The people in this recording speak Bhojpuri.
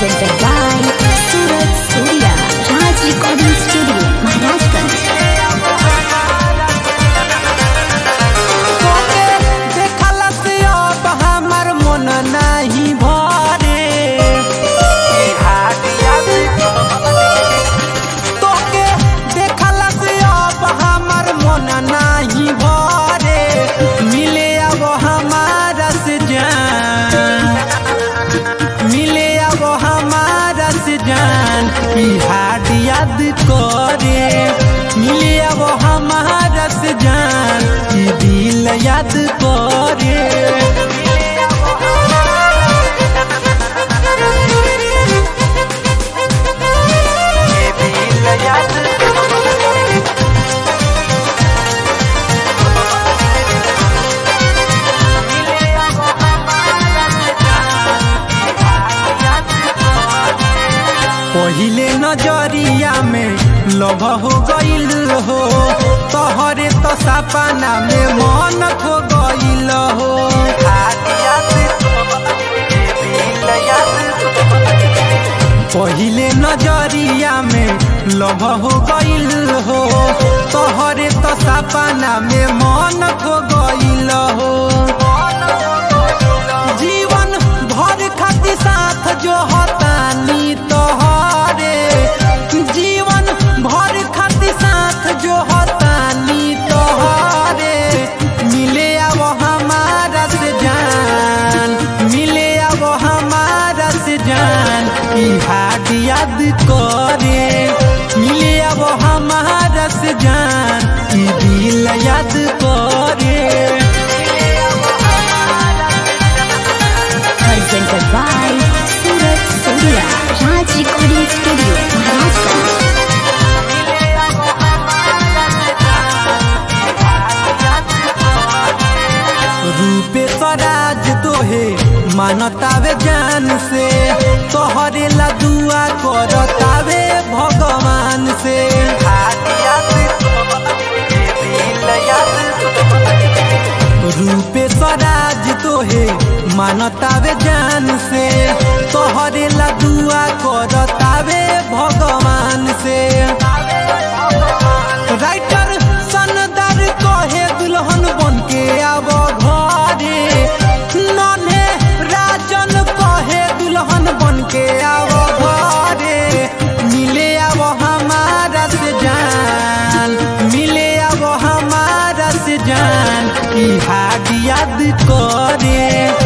presented by Surat Surya Raj Recording Studio, Maharashtra. तोके देखला से अब हमर मन नाही भरे तोके देखला से अब हमर मन नाही भरे मिले अब हमारा से जान मिले अब हमारा से जान ई हाड याद करे मिले अब हमारा से जान ई दिल याद करे ये दिल याद पहिले नजरिया में लभ हो गईल हो तोहरे तो सपना में मन खो गईल हो पहिले नजरिया में लभ हो गईल हो तोहरे तो सपना में मन खो गईल हो जीवन भर खातिर साथ जो हतानी तोहरे जीवन भर खातिर साथ जो हतानी तोहरे मिले अब हमारा से जान मिले अब हमारा से जान ई हाड याद करे मिले अब हमारा से जान ई दिल याद करे Presented by Surat Surya Raj Recording Studio, Maharashtra. रूपे स्वराज तोहे मानतावे जान से तोहरे ला दुआ करतावे भगवान से रूपे स्वराज तोहे मानतावे जान से तोहरे ला दुआ करतावे भगवान से राइटर सनदार कहे दुल्हन बन के आब घरे नन्हे राजन कहे दुल्हन बन के आब घरे मिले अब हमारा से जान मिले अब हमारा से जान ई हाड याद करे